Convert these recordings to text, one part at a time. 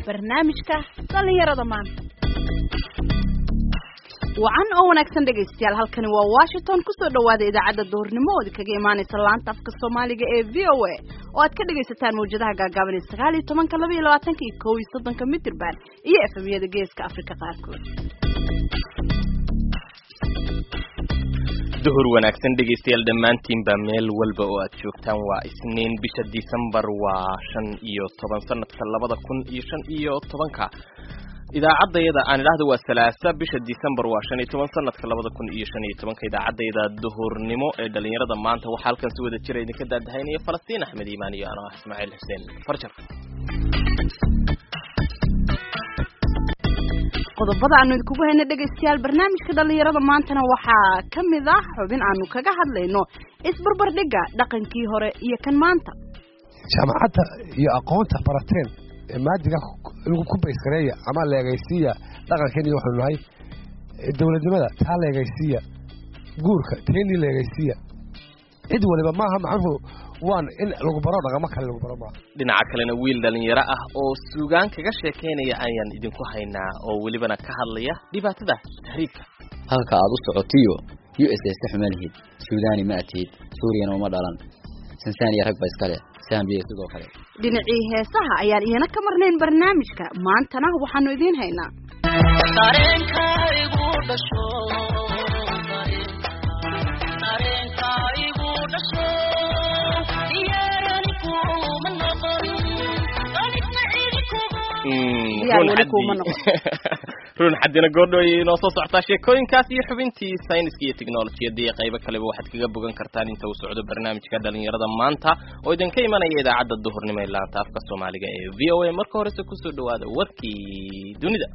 barnaamijka dhallinyarada maanta wacan oo wanaagsan dhegaystayaal halkani waa washington kusoo dhawaada idaacadda duhurnimo ood kaga imaanaysa laanta afka soomaaliga ee v o a oo aad ka dhagaysataan mawjadaha gaagaaban ee sagaal iyo tobanka laba iyo labaatanka iyo kow iyo soddonka mitirban iyo efemyada geeska afrika qaarkood duhur wanaagsan dhegaystayaal dhammaantiinba meel walba oo aad joogtaan waa isniin bisha disembar waa shan iyo toban sanadka labada kun iyo shan iyo tobanka idaacadayada aan idhaahda waa salaasa bisha disembar waa shan iyo toban sanadka labada kun iyo shan iyo tobanka idaacadayda duhurnimo ee dhalinyarada maanta waxaa halkan si wada jira idinka daadahaynaya falastiin axmed iimaan iyo anoo ah ismaaciil xuseen farjar qodobada aanu idinkugu hayna dhegaystayaal barnaamijka dhallinyarada maantana waxaa ka mid ah xubin aanu kaga hadlayno isbarbardhigga dhaqankii hore iyo kan maanta jaamacadda iyo aqoonta barateen ee maadiga ku bayskareeya ama leegaysiiya dhaqankeeni waxaanu nahay dowladnimada taa leegaysiiya guurka teenii leegaysiiya cid waliba maaha macnuhu waan in lagu baro dhaqamo kale lagu baro maaha dhinaca kalena wiil dhalinyaro ah oo suugaan kaga sheekaynaya ayaan idinku haynaa oo welibana ka hadlaya dhibaatada tahriibka halka aad u socotiyo u s s xuma lihid suudani ma atihid suuriyana uma dhalan sansaniya rag ba iskale sambiya sidoo kale dhinacii heesaha ayaan iyana ka marnayn barnaamijka maantana waxaanu idiin haynaa run xadina goordho ayay inoo soo socotaa sheekooyinkaas iyo xubintii sayniska iyo technolojiyada iyo qaybo kaleba waxaad kaga bogan kartaan inta uu socdo barnaamijka dhalinyarada maanta oo idinka imanaya idaacadda duhurnimo ee laanta afka soomaaliga ee v o a marka horese kusoo dhawaada warkii dunida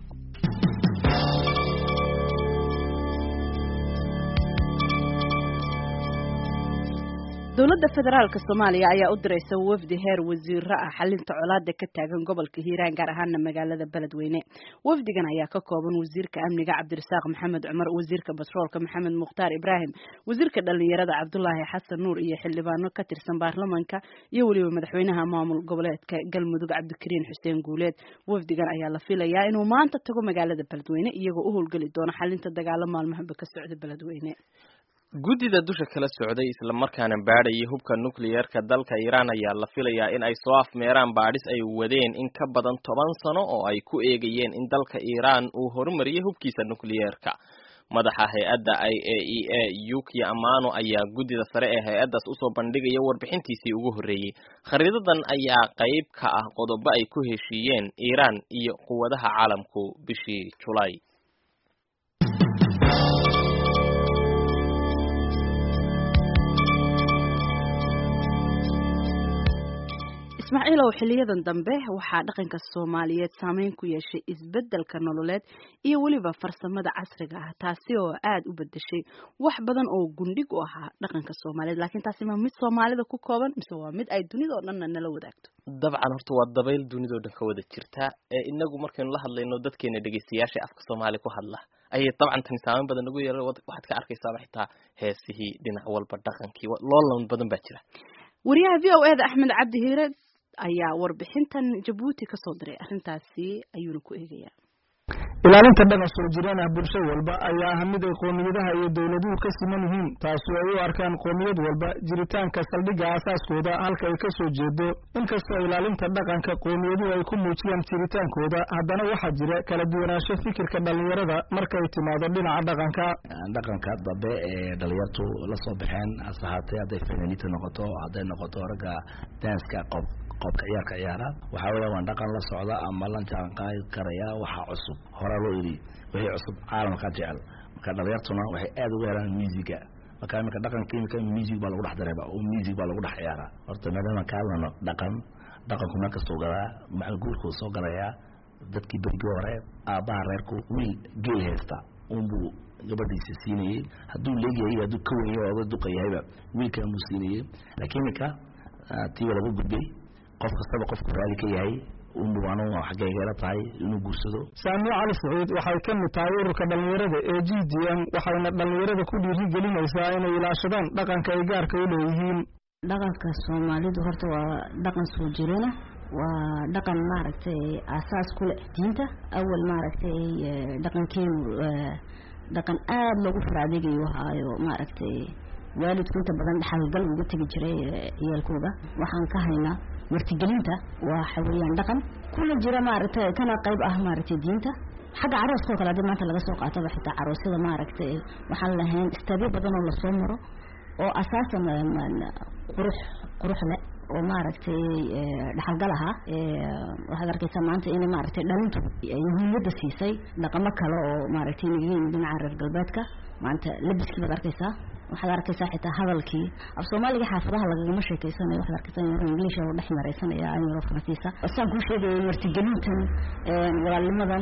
dowladda federaalka soomaaliya ayaa u diraysa wafdi heer wasiiro ah xalinta colaada ka taagan gobolka hiiraan gaar ahaana magaalada beledweyne wafdigan ayaa ka kooban wasiirka amniga cabdirasaaq maxamed cumar wasiirka batroolka maxamed mukhtaar ibraahim wasiirka dhalinyarada cabdulaahi xasan nuur iyo xildhibaano ka tirsan baarlamanka iyo weliba madaxweynaha maamul goboleedka galmudug cabdikariin xuseen guuleed wafdigan ayaa la filayaa inuu maanta tago magaalada beledweyne iyagoo u howlgeli doona xalinta dagaalo maalmahaba ka socda beledweyne guddida dusha kala socday islamarkaana baadhayay hubka nucleyeerka dalka iiraan ayaa la filayaa in ay soo afmeeraan baadhis ay wadeen in ka badan toban sano oo ay ku eegayeen in dalka iiraan uu horumariyay hubkiisa nucleyeerka madaxa hay-adda i a e a yuki amano ayaa guddida sare ee hay-addaas usoo bandhigaya warbixintiisii ugu horreeyey khariidadan ayaa qayb ka ah qodobo ay ku heshiiyeen iiraan iyo quwadaha caalamku bishii julaay ismaaciilow xiliyadan dambe waxaa dhaqanka soomaaliyeed saameyn ku yeeshay isbeddelka nololeed iyo weliba farsamada casriga ah taasi oo aada u bedeshay wax badan oo gundhig u ahaa dhaqanka soomaaliyeed laakiin taasi ma mid soomaalida ku kooban mise waa mid ay dunidao dhanna nala wadaagto dabcan horta waa dabayl dunidao dhan ka wada jirta ee inagu markaynu la hadlayno dadkeena dhegeystayaasha afka soomaaliya ku hadla ayay dabcan tani saameyn badan nagu yeela waxaad ka arkaysaaba xitaa heesihii dhinac walba dhaqankii loolan badan baa jira wariyaha v o eda axmed cabdi hiire ayaa warbixintan jabuuti ka soo diray arrintaasi ayuuna ku eegayaa ilaalinta dhaqan soo jireen ah bulsho walba ayaa ah mid ay qoomiyadaha iyo dowladuhu ka siman yihiin taasi ay u arkaan qoomiyad walba jiritaanka saldhigga aasaaskooda halka ay ka soo jeedo inkastoo ilaalinta dhaqanka qoomiyadu ay ku muujiyaan jiritaankooda haddana waxaa jira kala duwanaansho fikirka dhallinyarada markay timaado dhinaca dhaqanka dhaqanka dambe ee dhalinyartu la soo baxeen hase ahaatee hadday fanaaniinta noqoto hadday noqoto ragga danska qob qoobka ciyaarka ciyaara waxaa weya waan dhaqan la socda ama la jaanqaadi karaya waxaa cusub horaa loo iri wixii cusub caalamka jecel marka dhalinyartuna waxay aada uga helaan musiga marka iminka dhaqanka imika music baa lagu dhex dareeba oo music baa lagu dhex ciyaaraa horta maadaama ka hadlano dhaqan dhaqanku meel kastuu galaa macal guurkuu soo galayaa dadkii berigii hore aabbaha reerku wiil geel haysta unbuu gabadhiisa siinayey hadduu leegyahay hadduu ka wenyahy oga duqayahayba wiilkan buu siinayey laakiin iminka tiiba lagu gudbay qof kastaba qofku raali ka yahay unbu anu xaggaygeela tahay inuu guursado saamiye cali saciid waxay ka mid tahay ururka dhallinyarada ee g d m waxayna dhallinyarada ku dhiirigelinaysaa inay ilaashadaan dhaqanka ay gaarka u leeyihiin dhaqanka soomaalidu horta waa dhaqan soo jirana waa dhaqan maaragtay aasaas ku leh diinta awal maaragtay dhaqankeenu dhaqan aada loogu faraadegayo ahaayo maaragtay waalidku inta badan dhaxalgal uga tegi jiray ciyaalkooda waxaan ka haynaa martigelinta waxa weeyaan dhaqan kuna jira maaragtay kana qayb ah maaragtay diinta xagga carooskoo kale haddii maanta laga soo qaataba xitaa caroosyada maaragtay waxaan lahayn istaabyo badan oo lasoo maro oo asaasan qurux qurux leh oo maaragtay dhaxalgal ahaa waxaad arkaysaa maanta in maaragtay dhalintu muhiimada siisay dhaqamo kale oo maaragtay inaga yimid dhinaca reer galbeedka maanta labiskii baad arkaysaa waxaad arkaysaa xitaa hadalkii af soomaaliga xaafadaha lagagama sheekeysanayo waxaad arkaysaa in english oo dhex maraysanaya ayaro faransiisa saan kuu sheegayay martigelintan walaalnimadan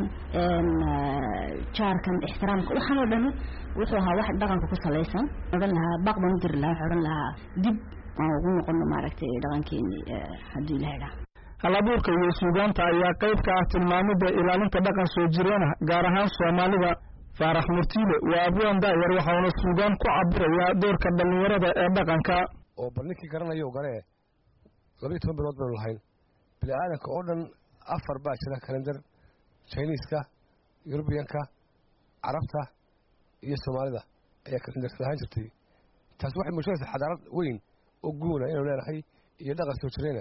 jaarkan ixtiraamka waxaan oo dhani wuxuu ahaa wax dhaqanka ku salaysan odhan lahaa baaq baan u diri lahaa waxaa odhan lahaa dib aan ugu noqono maaragtay dhaqankeeni haddii ilaha idhaha halabuurka iyo suugaanta ayaa qayb ka ah tilmaamida ilaalinta dhaqan soo jireena gaar ahaan soomaalida faarax murtiile waa abwaan daayar waxauna suugaan ku cabirayaa doorka dhallinyarada ee dhaqanka oo bal ninkii garanayo garee labaiyo toban bilood baynu lahayn bini aadanka oo dhan afar baa jira kalendar chiniiska yurubiyanka carabta iyo soomaalida ayaa kalendar lahaan jirtay taas waxay muujinaysaa xadaarad weyn oo guuna inaynu leenahay iyo dhaqan soo jireena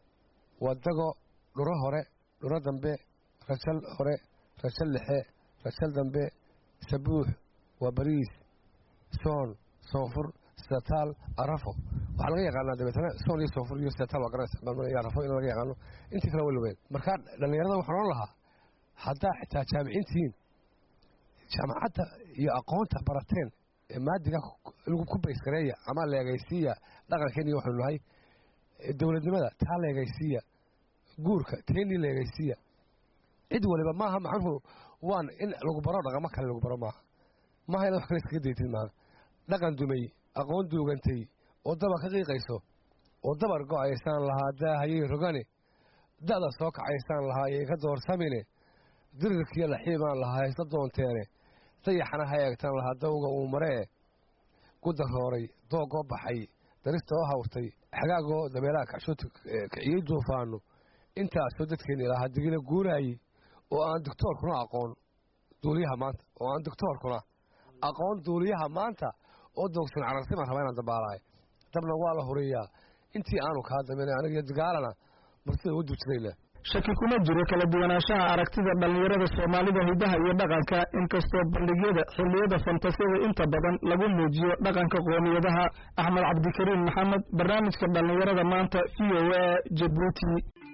wadago dhuro hore dhuro dambe rajal hore rajal dhexe rajal dambe sabuux waa bariis soon soonfur sataal arafo waxaa laga yaqaanaa dabeetana soon iyo soonfur iyo sataal waa garanaysa arafo in laga yaqaano intii kale way lumeen markaa dhallinyarada waxaan ohan lahaa haddaa xitaa jaamiciintihiin jaamacadda iyo aqoonta barateen ee maadiga lagu ku baysgareeya ama leegaysiiya dhaqankeeni waxaynu nahay dowladnimada taa leegaysiiya guurka teenii leegaysiiya cid waliba maaha macnuhu waan in lagu baro dhaqamo kale lagu baro maaha maaha inaad wax kale iskaga daytid maaha dhaqan dumay aqoon duugantay oo dabar ka qiiqayso oo dabar go-aysaan lahaa daahayey rogane da'da soo kacaysaan lahaa yay ka doorsamine dirirkiiyo laxiibaan lahaa haysla doonteene dayaxana ha eegtaan lahaa dawga uu maree gudarooray doogoo baxay darista oo hawrtay xagaagoo dabeelaha kacshood kiciyey duufaano intaasoo dadkeeni lahaa digina guuraayey oo aan doctoorkuna aqoon duuliyaha maanta oo aan doctoorkuna aqoon duuliyaha maanta oo doogsan cararsimaan rabaa inaan dabaalahay dabna waa la huriyaa intii aanu kaa damin anigiyo digaalana marsida ugu dujinayna shaki kuma jiro kala duwanaanshaha aragtida dhallinyarada soomaalida hidaha iyo dhaqanka inkastoo bandhigyada xilliyada fantasiyada inta badan lagu muujiyo dhaqanka qoomiyadaha axmed cabdikariim maxamed barnaamijka dhallinyarada maanta v o a jabuuti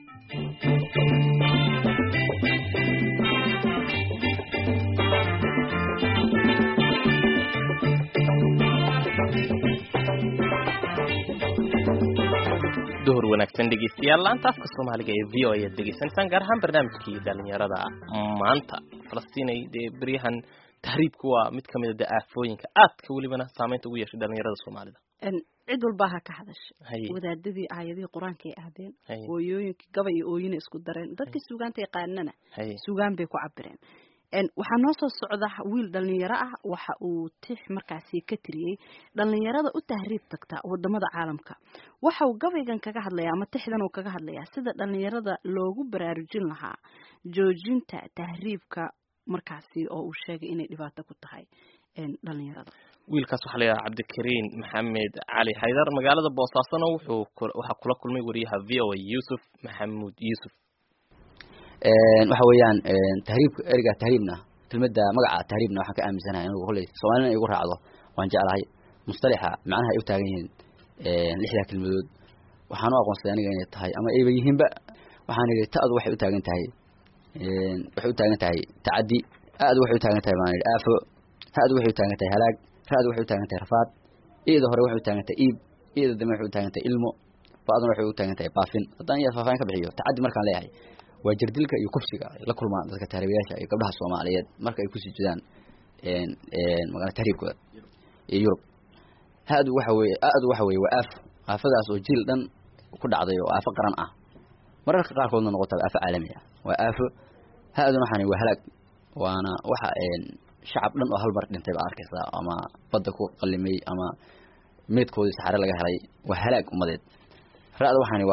duhur wanaagsan dhegeystayaal laanta afka soomaaliga ee v o ayaad degeysanaysaan gaar ahaan barnaamijkii dhalinyarada maanta falastiinay dee beryahan tahriibku waa mid ka mida dee aafooyinka aadka welibana saameynta ugu yeeshay dhalinyarada soomaalida cid walbaa ha ka hadashay Haye. wadaadadii aayadihii qur-aanka ay ahdeen Haye. hooyooyinkii gabay iyo ooyina isku dareen dadkii suugaanta yaqaanana haye suugaan bay ku cabireen En, waxaa noo soo socda wiil dhalinyaro ah waxa uu tix markaasi ka tiriyey dhalinyarada u tahriib tagta wadamada caalamka waxa uu gabaygan kaga hadlayaa ama tixdan uu kaga hadlayaa sida dhalinyarada loogu baraarujin lahaa joojinta tahriibka markaasi oo uu sheegay inay dhibaato ku tahay en, dhalinyarada wiilkaas waxaa la yidhaha cabdikariin maxamed cali xaydar magaalada boosaasona wuxuu ku- waxaa kula kulmay wariyaha v o a yuusuf maxamuud yuusuf waxa weeyaan tahriibka ereyga tahriibna kelmadda magaca tahriibna waxaan ka aaminsanahay anigu kolley soomaalina igu raacdo waan jeclahay mustalaxa macnaha ay u taagan yihiin lixdaa kelmadood waxaan u aqoonsaday aniga inay tahay ama ayba yihiinba waxaan idhi ta'du waxay u taagan tahay waxay u taagan tahay tacaddi aadu waxay u taagan tahay baan idhi aafo ha'du waxay u taagan tahay halaag ra'du waxay u taagan tahay rafaad i'da hore waxay u taagan tahay iib i'da dambe waxay u taagan tahay ilmo ba'duna waxay u taagan tahay baafin haddaan iyaa faahfaahin ka bixiyo tacaddi markaan leeyahay waa jirdilka iyo kufsiga ay la kulmaan dadka tahriibayaasha iyo gabdhaha soomaaliyeed marka ay kusii jidaan magaalada tahriibkooda iyo yurub ha-du waxa weeye a-du waxa weeye waa aafo aafadaas oo jiil dhan ku dhacday oo aafo qaran ah mararka qaarkoodna noqota aafo caalami ah waa aafo ha-duna waxaan waa halaag waana waxa shacab dhan oo hal mar dhintay baa arkaysaa ama badda ku qalimay ama meedkoodii saxare laga helay waa halaag ummadeed ra-da waxaani waa rafaad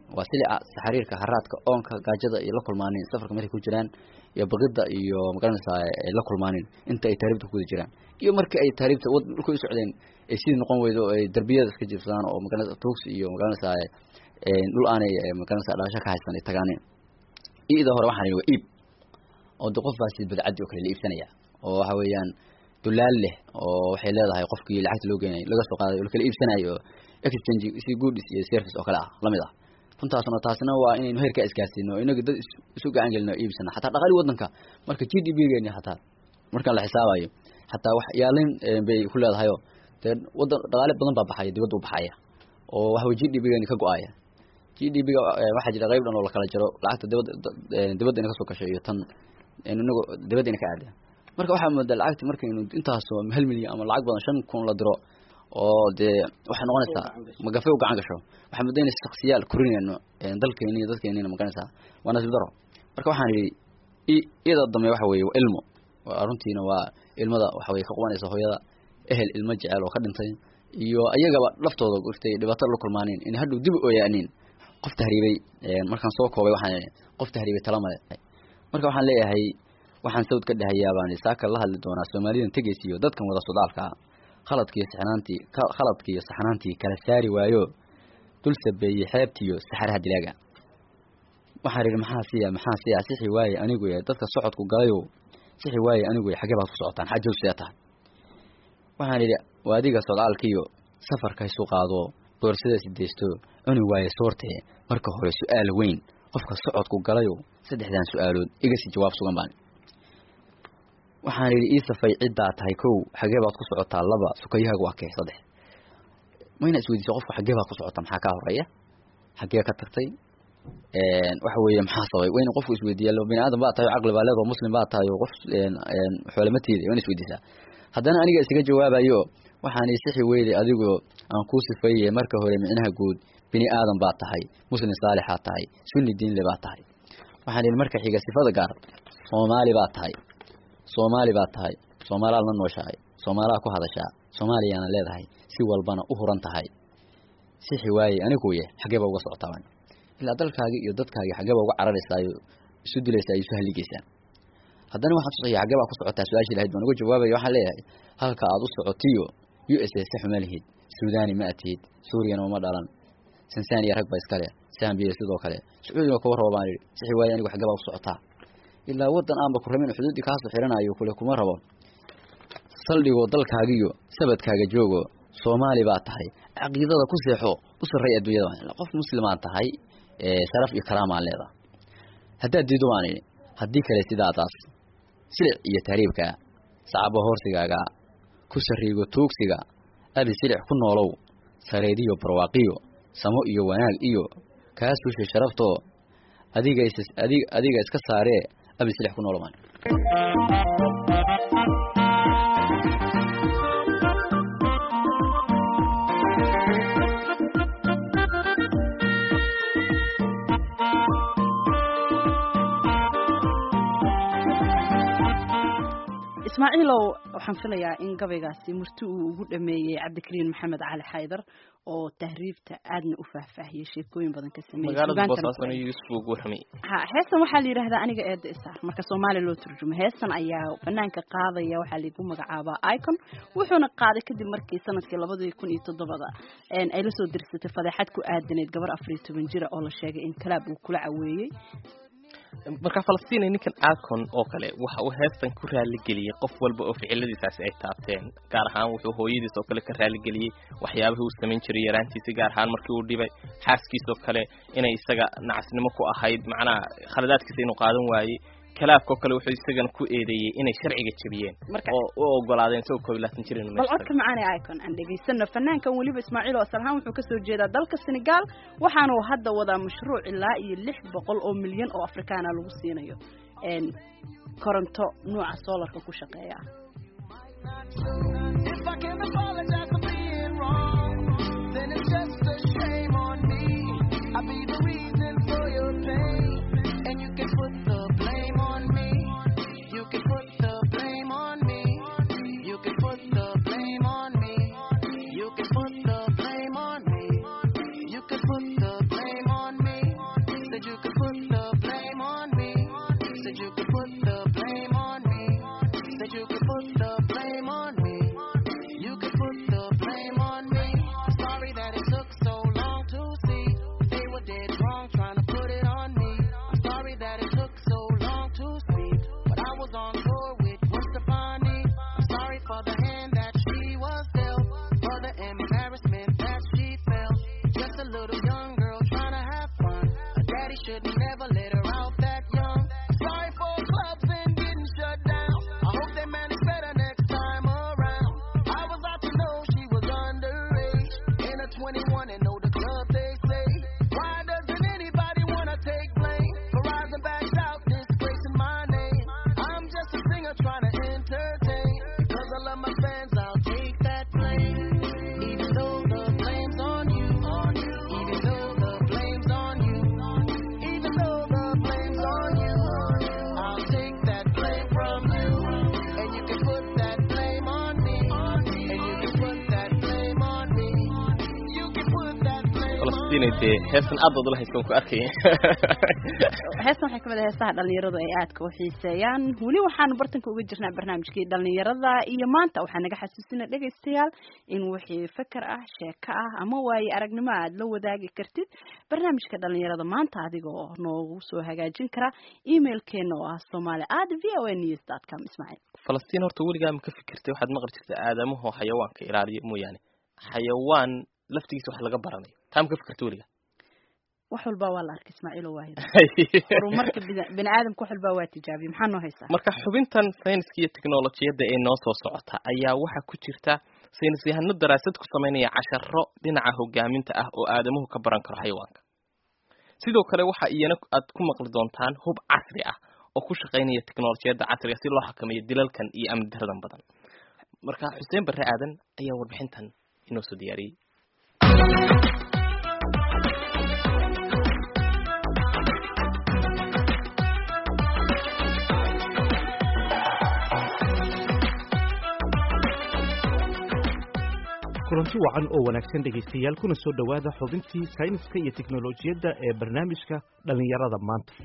waa silica saxariirka haraadka oonka gaajada iyo la kulmaanin safarka markay ku jiraan iyo baqida iyo magaranaysaa ay la kulmaanin inta ay taariibta ku guda jiraan iyo markii ay taariibta wad dhulka u socdeen ay sidii noqon weydo oo ay darbiyada iska jiifsadaan oo magaranaysa tuugsi iyo magaranaysaa dhul aanay magaranaysaa dhalasho ka haysan ay tagaaneen iida hore waxaan yidhi waa iib oo de qof baa si badcaddi oo kale la iibsanaya oo waxa weeyaan dulaal leh oo waxay leedahay qofkii lacagta loo geenayo laga soo qaadayo lakala iibsanayo exchange si goodies iyo service oo kale ah lamid ah runtaasna taasina waa inaynu heerkaa isgaarsiino inaga dad isu gacan gelino iibsana xataa dhaqaali wadanka marka g d p geeni xataa markaan la xisaabayo xataa wax yaalin bay ku leedahayo dee wadan dhaqaale badan baa baxaya dibadda u baxaya oo waxaway g d p geeni ka go-aya g d p ga waxaa jira qayb dhan oo lakala jiro lacagta dibadda dibadda ina kasoo gasho iyo tan inagu dibadda ina ka aada marka waxaa moodaa lacagti markaynu intaasoo hal milyan ama lacag badan shan kun la diro oo dee waxay noqonaysaa magafe u gacan gasho waxaa moodaa inay shaksiyaal korinayno dalkeeni iyo dadkeenina magaranaysaa waa nasiib daro marka waxaan yidhi iyada dambe waxa weeye waa ilmo runtiina waa ilmada waxa weye ka qubanaysa hooyada ehel ilmo jecel oo ka dhintay iyo ayagaba laftooda irtay dhibaato la kulmaaneen in hadhow dib u ooyaaniin qof tahriibay markaan soo koobay waxaan qof tahriibay tala male marka waxaan leeyahay waxaan sawd ka dhahayaa baan saaka la hadli doonaa soomaalidan tegaysiyo dadkan wada sodaalka khaladkiiyo saxnaantii khaladkiiyo saxnaantii kala saari waayo dul sabeeyey xeebtiyo saxaraha dilaaga waxaan idhi maxaa siya maxaa siya sixi waaye anigu yahay dadka socodku galayo sixi waaye anigu yahay xaggee baad ku socotaan xajow see tahay waxaan idhi waa adiga sodaalkiyo safarka isu qaado boorsada sideysto cuni waaye soortee marka hore su-aal weyn qofka socodku galayo saddexdan su-aalood iga si jawaab sugan baan waxaan idhi ii safay ciddaa tahay kow xagee baad ku socotaa laba sukayahaaga waa kee saddex mayna isweydiisa qofka xagee baad ku socotaa maxaa kaa horeeya xagee ka tagtay waxa weeye maxaa sabay wayna qofku isweydiiya bini aadam baa tahay o caqli baa leedoo muslim baa tahay oo qof xoolamateeda wayna isweydiisaa haddana aniga isaga jawaabayo waxaan isixi weyday adigoo aan kuu sifeeye marka hore micnaha guud bini aadan baa tahay muslim saalixaa tahay sunni diinle baa tahay waxaan idhi marka xiga sifada gaar soomaali baa tahay soomaali baa tahay soomaalaad la nooshahay soomaalaa ku hadashaa soomaaliyaana leedahay si walbana u huran tahay sixi waaye aniguye xageeba uga socotaa ilaa dalkaagi iyo dadkaagi xageeba uga cararaysaayo isu dilaysaa isu haligaysaa haddana waxaan tusaya xagee baa ku socotaa su-aashii lahayd baan uga jawaabaya waxaan leeyahay halka aad u socotiyo u s a sax uma lihid suudani ma atihid suuriyana uma dhalan sansaniya rag ba iskale sambiya sidoo kale sacuudiga kuwa rabo baan idhi sixi waaye anigu xagee baa ku socotaa ilaa wadan aanba ku rabin xuduuddii kaasoo xiranayo kule kuma rabo saldhigoo dalkaagiyo sabadkaaga joogo soomaali baa tahay caqiidada ku seexo u sarray adduunyada qof muslimaan tahay sharaf iyo karaamaan leeda haddaad diido baan idhi haddii kale sidaadaas silic iyo tahriibka sacabo hoorsigaaga ku sariigo tuugsiga abi silic ku noolow sareediyo barwaaqiyo samo iyo wanaag iyo kaa suushay sharaftoo adiga adiga iska saaree abi silix ku noolo maan ismaaciilow waxaan filayaa in gabaygaasi murti uu ugu dhameeyey cabdikariin maxamed cali xaydar oo tahriibta aadna u faahfaahiyey sheekooyin badan ka magaalada boosaasan yuusuf ugu xumi ha heestan waxaa la yidhahdaa aniga eeda isaar marka soomaaliya loo turjumo heestan ayaa banaanka qaadaya waxaa laigu magacaabaa icon wuxuuna qaaday kadib markii sanadkii labadii kun iyo toddobada ay la soo dirsatay fadeexad ku aadaneyd gabar afariyo toban jira oo la sheegay in kalaab uu kula caweeyey marka falastiin ninkan acon oo kale waxa uu heestan ku raaligeliyey qof walba oo ficiladiisaasi ay taabteen gaar ahaan wuxuu hooyadiis oo kale ka raaligeliyey waxyaabihii uu samayn jiray yaraantiisi gaar ahaan markii uu dhibay xaaskiisoo kale inay isaga nacasnimo ku ahayd macnaha khaladaadkiisa inuu qaadan waayey kalaabkao kale wuxuu isagana ku eedeeyey inay sharciga jebiyeen oo u ogolaadeen isagoo koob iyo labaatan jir inuu bal codka macaane icon aan dhegaysano fanaankan weliba ismaaciil oo asal ahaan wuxuu kasoo jeedaa dalka senegal waxaana uu hadda wadaa mashruuc ilaa iyo lix boqol oo milyan oo afrikaana lagu siinayo koronto nuuca solarka ku shaqeeya You can put the blame on me. falastiin dee heestan aad baad ula haystaan ku arkaya heestan waxay kamid ah heesaha dhalinyaradu ay aadka u xiiseeyaan weli waxaanu bartanka uga jirnaa barnaamijkii dhalinyarada iyo maanta waxaa naga xasuusina dhegaystayaal in wixii feker ah sheeko ah ama waaye aragnimo aad la wadaagi kartid barnaamijka dhalinyarada maanta adigoo noogu soo hagaajin kara emailkeena oo ah somaali at v o a news dot com ismaaciil falastiin horta weligaa ma ka fikirtay waxaad maqli jirta aadamahoo xayawaanka ilaaliyo mooyaane xayawaan laftigiisa wax laga baranayo taa ma ka fikirta weligaa wax walba waa la arkay ismaaciil oo waahid horumarka bini aadamka wax walba waa tijaabiye maxaa noo haysaa marka xubintan sayniska iyo teknolojiyadda ee noo soo socota ayaa waxaa ku jirta saynis yahano daraasad ku samaynaya casharo dhinaca hogaaminta ah oo aadamuhu ka baran karo xayawaanka sidoo kale waxa iyana aad ku maqli doontaan hub casri ah oo ku shaqaynaya teknolojiyadda casriga si loo xakameeyo dilalkan iyo amni daradan badan marka xuseen barre aadan ayaa warbixintan inoo soo diyaariyey kulanti wacan oo wanaagsan dhegaystayaal kuna soo dhowaada xubintii sayniska iyo teknolojiyadda ee barnaamijka dhallinyarada maanta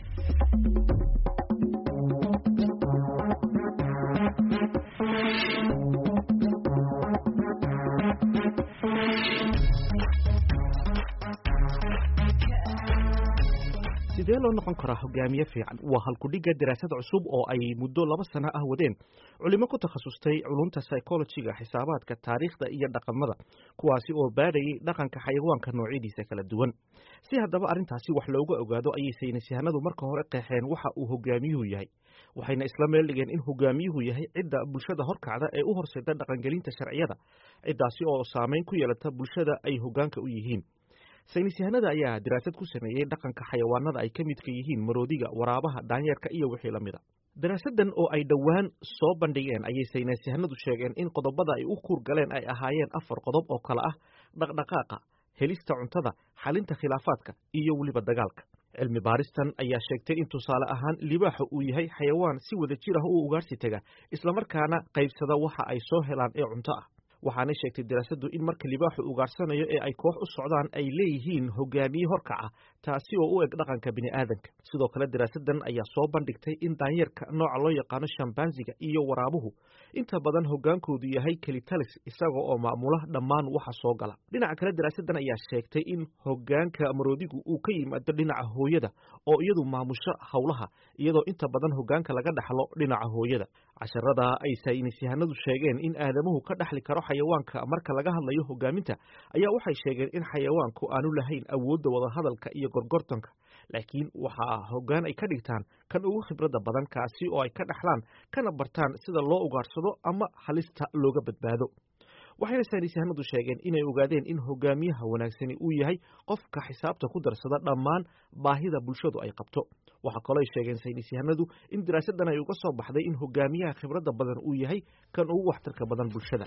sidee loo noqon karaa hogaamiye fiican waa halkudhigga daraasad cusub oo ay muddo laba sano ah wadeen culimo ku takhasustay culunta psychologiga xisaabaadka taariikhda iyo dhaqamada kuwaasi oo baadhayay dhaqanka xayawaanka noocyadiisa kala duwan si haddaba arrintaasi wax looga ogaado ayay saynisyahanadu marka hore qeexeen waxa uu hogaamiyuhu yahay waxayna isla meel dhigeen in hogaamiyuhu yahay cidda bulshada horkacda ee u horseeda dhaqangelinta sharciyada ciddaasi oo saamayn ku yeelata bulshada ay hogaanka u yihiin saynisyahanada ayaa daraasad ku sameeyey dhaqanka xayawaanada ay ka midka yihiin maroodiga waraabaha daanyeerka iyo wixii la mida daraasadan oo ay dhowaan soo bandhigeen ayay saynisyahanadu sheegeen in qodobada ay u kuur galeen ay ahaayeen afar qodob oo kale ah dhaqdhaqaaqa helista cuntada xalinta khilaafaadka iyo weliba dagaalka cilmi baaristan ayaa sheegtay in tusaale ahaan libaaxa uu yahay xayawaan si wada jir ah u ugaarsi tega islamarkaana qaybsada waxa ay soo helaan ee cunto ah waxaanay sheegtay daraasaddu in marka libaaxu ugaarsanayo ee ay koox u socdaan ay leeyihiin hogaamiye horkaca taasi oo u eg dhaqanka bini'aadanka sidoo kale daraasadan ayaa soo bandhigtay in daanyeerka nooca loo yaqaano shambansiga iyo waraabuhu inta badan hogaankoodu yahay kelitalis isaga oo maamula dhammaan waxa soo gala dhinaca kale daraasadan ayaa sheegtay in hogaanka maroodigu uu ka yimaado dhinaca hooyada oo iyadu maamusho howlaha iyadoo inta badan hogaanka laga dhaxlo dhinaca hooyada casharada ay saynisyahanadu sheegeen in aadamuhu ka dhaxli karo xayawaanka marka laga hadlayo hogaaminta ayaa waxay sheegeen in xayawaanku aanu lahayn awoodda wadahadalka iyo gorgortanka laakiin waxaa hoggaan ay ka dhigtaan kan ugu khibradda badan kaasi oo ay ka dhaxlaan kana bartaan sida loo ugaarsado ama halista looga badbaado waxayna saynisyahanadu sheegeen inay ogaadeen in hogaamiyaha wanaagsani uu yahay qofka xisaabta ku darsada dhammaan baahida bulshadu ay qabto waxaa kaloo ay sheegeen saynisyahanadu in daraasadan ay uga soo baxday in hogaamiyaha khibradda badan uu yahay kan ugu waxtarka badan bulshada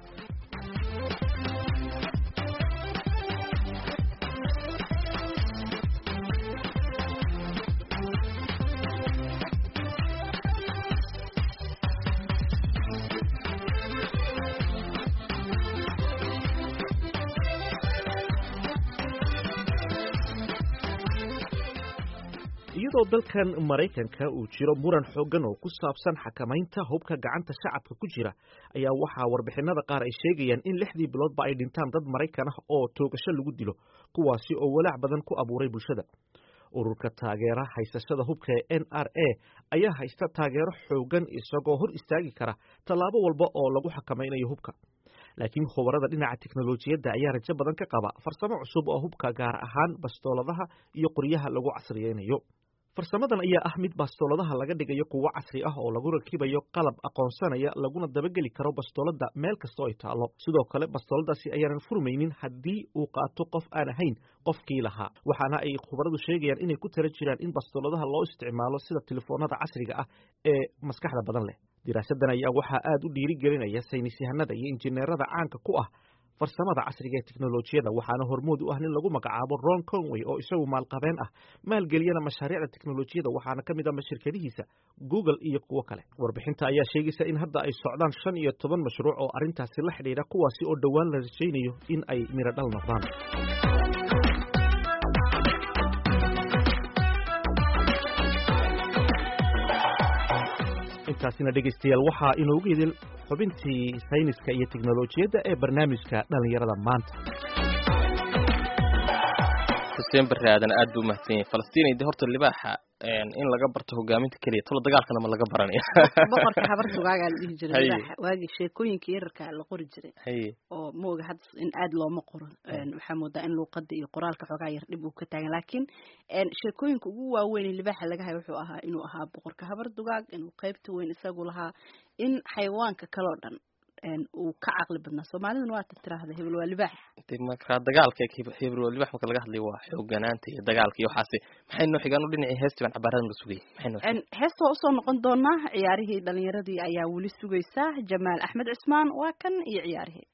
iyadoo dalkan maraykanka uu jiro muran xooggan oo ku saabsan xakamaynta hubka gacanta shacabka ku jira ayaa waxaa warbixinada qaar ay sheegayaan in lixdii biloodba ay dhintaan dad maraykan ah oo toogasho lagu dilo kuwaasi oo walaac badan ku abuuray bulshada ururka taageera haysashada hubka ee n r a ayaa haysta taageero xooggan isagoo hor istaagi kara tallaabo walba oo lagu xakamaynayo hubka laakiin khubarada dhinaca teknolojiyadda ayaa rajo badan ka qaba farsamo cusub oo hubka gaar ahaan bastooladaha iyo qoryaha lagu casriyeynayo farsamadan ayaa ah mid bastooladaha laga dhigayo kuwo casri ah oo lagu rakibayo qalab aqoonsanaya laguna dabageli karo bastoolada meel kastoo ay taalo sidoo kale bastooladaasi ayaanan furmaynin haddii uu qaato qof aan ahayn qofkii lahaa waxaana ay khubaradu sheegayaan inay ku tala jiraan in bastooladaha loo isticmaalo sida telefoonada casriga ah ee maskaxda badan leh diraasadan ayaa waxaa aada u dhiirigelinaya saynisyahanada iyo injineerada caanka ku ah farsamada casriga ee teknolojiyada waxaana hormood u ah nin lagu magacaabo ron conway oo isagu maalqabeen ah maalgeliyana mashaariicda teknolojiyada waxaana ka mid ah shirkadihiisa google iyo kuwo kale warbixinta ayaa sheegaysa in hadda ay socdaan shan iyo toban mashruuc oo arrintaasi la xidhiidha kuwaasi oo dhowaan la rajaynayo in ay miro dhal noqdaan intaasina dhegaystayaal waxaa inoogu idin xubintii sayniska iyo teknolojiyadda ee barnaamijka dhallinyarada maanta xuseen barre aadan aad buu umahadsan yahay falastiin de horta libaaxa in laga barto hogaaminta keliya tolo dagaalkana ma laga baranaya boqorka habar dugaagaa la dhihi jiray Haye. libaaxa waagii sheekooyinka yararka la qori jiray haye oo mooga hadda in aad looma qoro Een, waxaa moodaa in luuqada iyo qoraalka xoogaa yar dhib uu ka taagan laakiin een, sheekooyinka ugu waaweyn ee libaaxa laga hayo wuxuu ahaa inuu ahaa boqorka habar dugaag inuu qaybta weyn isagu lahaa in xayawaanka kaloo dhan een, uu ka caqli badnaa soomaaliduna waa tiraahda hebel waa libaax de marka dagaalka hebro libax marka laga hadlayo waa xooganaanta iyo dagaalka iyo waxaasi maxay noo xigaan u dhinacii heestii baan cabaaradan la sugayay maxay noo Een, heesta waa usoo noqon doonaa ciyaarihii dhalinyaradii ayaa weli sugaysa jamaal axmed cismaan waa kan iyo ciyaarihii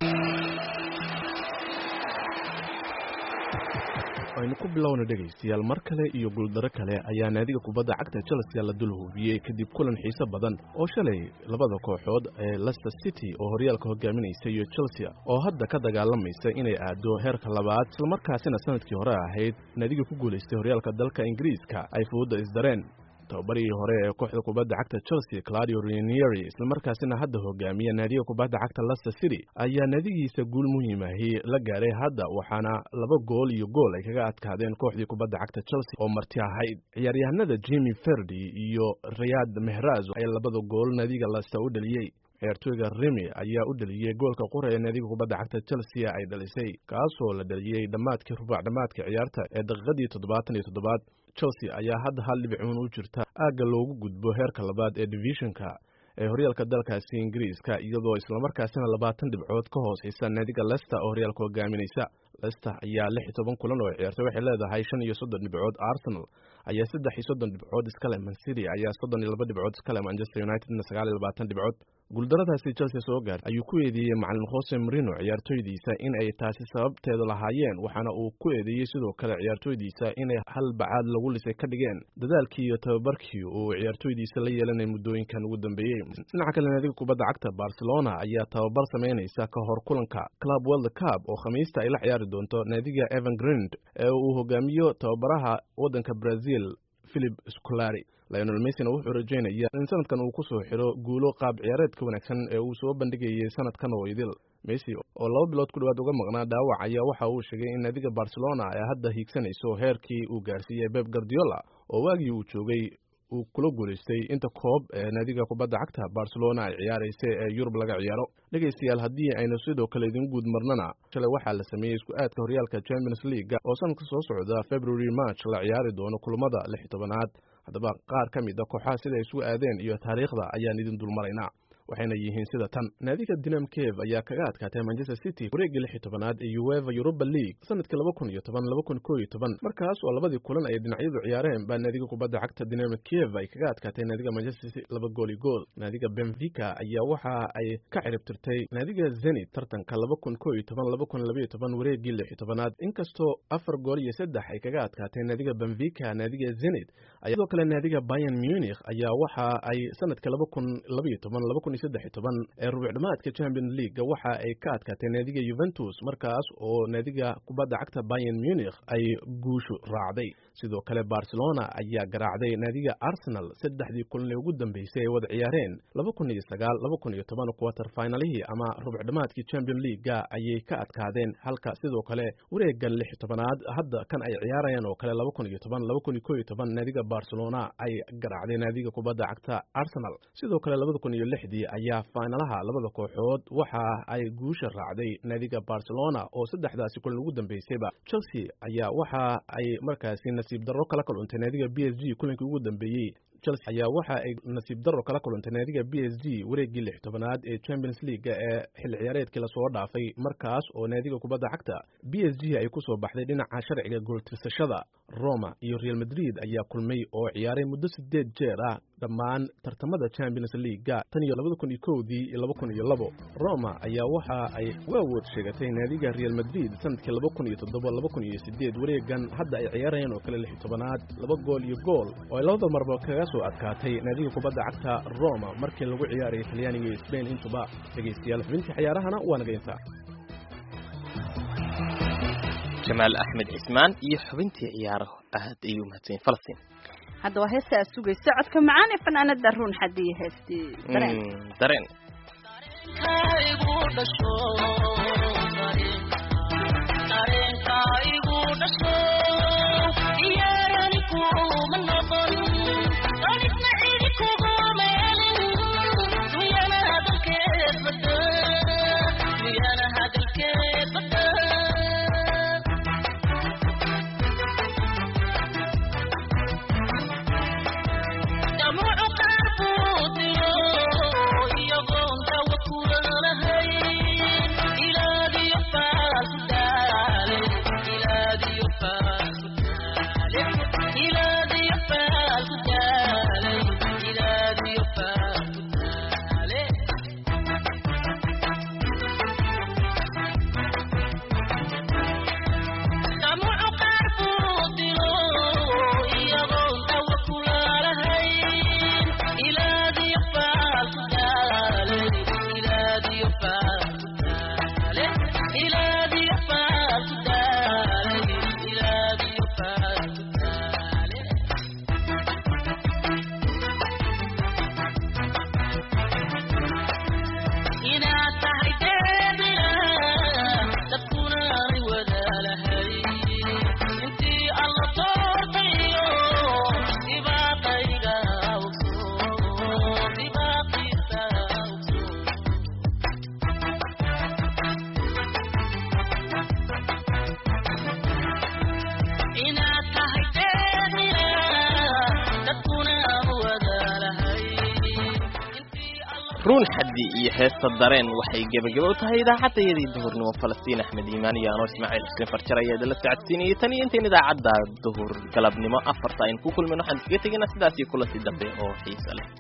aynu ku bilowna dhegaystayaal mar kale iyo guuldaro kale ayaa naadiga kubadda cagta chelsea la dul hubiyey kadib kulan xiiso badan oo shalay labada kooxood ee leicester city oo horyaalka hogaaminaysa iyo chelsea oo hadda ka dagaalamaysa inay aado heerka labaad islamarkaasina sanadkii hore ahayd naadiga ku guulaystay horyaalka dalka ingiriiska ay fuudda isdareen tababarihii hore ee kooxda kubadda cagta chelsea claudio ranieri islamarkaasina hadda hogaamiya naadiga kubadda cagta leicester city ayaa naadigiisa guul muhiimahi la gaaray hadda waxaana laba gool iyo gool ay kaga adkaadeen kooxdii kubadda cagta chelsea oo marti ahayd ciyaaryahanada jimmy ferdi iyo riyad mehraz ayaa labada gool naadiga leicester u dhaliyey ciyaartooyga rimi ayaa u dhaliyey goolka qura ee naadiga kubadda cagta chelsea ay dhalisay kaasoo la dhaliyey dhammaadkii rubac dhammaadka ciyaarta ee daqiiqadii toddobaatan iyo toddobaad chelsea ayaa hadda hal dhibcuun u jirta aagga loogu gudbo heerka labaad ee divisionka ee horyaalka dalkaasi ingiriiska iyadoo islamarkaasina labaatan dhibcood ka hooseysa naadiga leicester oo horyaalka hogaaminaysa leicester ayaa lix iyo toban kulan oo ciyaartay waxay leedahay shan iyo soddon dhibcood arsenal ayaa saddex iyo soddon dhibcood iskale man city ayaa soddon iyo laba dhibcood iskale manchester unitedna sagaal iyo labaatan dhibcood guuldaradaasi chelsea soo gaar ayuu ku eedeeyey macalin jose marino ciyaartooydiisa in ay taasi sababteeda lahaayeen waxaana uu ku eedeeyey sidoo kale ciyaartooydiisa inay hal bacaad lagu lisay ka dhigeen dadaalkii iyo tababarkii uu ciyaartooydiisa la yeelanay muddooyinkan ugu dambeeyey dhinaca kale naadiga kubadda cagta barcelona ayaa tababar samaynaysa ka hor kulanka club world cup oo khamiista ay la ciyaari doonto naadiga evan grind ee uu hogaamiyo tababaraha waddanka brazil philip scolari lionel messina wuxuu rajaynaya in sanadkan uu kusoo xiro guulo qaab ciyaareedka wanaagsan ee uu soo bandhigayay sanadkan oo idil messi oo laba bilood ku dhawaad uga maqnaa dhaawac ayaa waxa uu sheegay in naadiga barcelona ay hadda hiigsanayso heerkii uu gaarsiiyey beb guardiola oo waagii uu joogay uu kula guulaystay inta koob ee naadiga kubadda cagta barcelona ay ciyaaraysa ee yurub laga ciyaaro dhegaystayaal haddii aynu sidoo kale idin guud marnana shalay waxaa la sameeyey isku aadka horyaalka champions league oo sanadka soo socda february march la ciyaari doono kulamada lix iyo tobanaad haddaba qaar ka mid a kooxaha sida ay isugu aadeen iyo taariikhda ayaan idin dulmaraynaa waxayna yihiin sida tan naadiga dinam cave ayaa kaga adkaatay manchester city wareeggii lix iyo tobanaad ee ueva europa league sanadkii laba kun iyo toban laba kun koo iyo toban markaas oo labadii kulan ay dhinacyadu ciyaareen baa naadiga kubadda cagta dinam cave ay kaga adkaatay naadiga manchester city laba gool iyo gool naadiga benfica ayaa waxa ay ka ciribtirtay naadiga zenit tartanka laba kun koo iyo toban laba kun laba iyo toban wareeggii lix iyo tobanaad inkastoo afar gool iyo saddex ay kaga adkaatay naadiga benfica naadiga zenit sidoo kale naadiga bayern munich ayaa waxa ay sanadka laba kun laba iyo toban laba kun iyo saddex iyo toban ee rubuc dhamaadka champion league waxa ay ka adkaatay naadiga juventus markaas oo naadiga kubadda cagta bayern munich ay guushu raacday sidoo kale barcelona ayaa garaacday naadiga arsenal saddexdii kulan ee ugu dambeysay ay wada ciyaareen laba kun iyo sagaal laba kun iyo toban quarter finalihii ama rubuc dhamaadkii champion leaguega ayay ka adkaadeen halka sidoo kale wareegan lix iyo tobanaad hadda kan ay ciyaarayaan oo kale laba kun iyo toban laba kun iyo koo iyo toban naadiga barcelona ay garaacday naadiga kubadda cagta arsenal sidoo kale labada kun iyo lixdii ayaa fainalaha labada kooxood waxa ay guusha raacday naadiga barcelona oo saddexdaasi kulan ugu dambeysayba chelsea ayaa waxa ay markaasi nasiib darro kala kaluntay naadiga b s g kulankii ugu dambeeyey chelsea ayaa waxa ay nasiib darro kala kulantay naadiga b s g wareeggii lix tobanaad ee champions league ee xilli ciyaareedkii lasoo dhaafay markaas oo naadiga kubadda cagta b s g ay kusoo baxday dhinaca sharciga gooltirsashada roma iyo real madrid ayaa kulmay oo ciyaaray muddo sideed jeer ah dhammaan tartamada champions leaguega tan iyo labada kun iyo kowdii iyo laba kun iyo labo roma ayaa waxa ay u awood sheegatay naadiga real madrid sanadkii laba kun iyo toddoba laba kun iyo sideed wareegan hadda ay ciyaarayaan oo kale lix tobanaad laba gool iyo gool oo ay labada marba kaga soo adkaatay naadiga kubadda cagta roma markii lagu ciyaarayay talyaaniga iyo sbain intuba dhegaystayaal xubintii ciyaarahana waa naga intaa jamaal axmed cismaan iyo xubintii ciyaaraho aad ayuu mahadsanyahin falastiin hadda waa heesta aad sugaysa codka macaan ee fanaanada ruun xadiye heestii dareen Mm, dareen ruun xaddi iyo heesta dareen waxay gebageba u tahay idaacadayadii duhurnimo falastiin axmed iimaan iyo anoo ismaaciil xuseen farjar ayaa idinla socodsiinayay tan iyo intayn idaacadda duhur galabnimo afarta aynu ku kulmin waxaan iskaga tegaynaa sidaas iyo kulantii dambe oo xiiso leh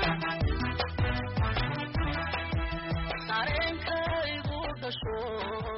Sure.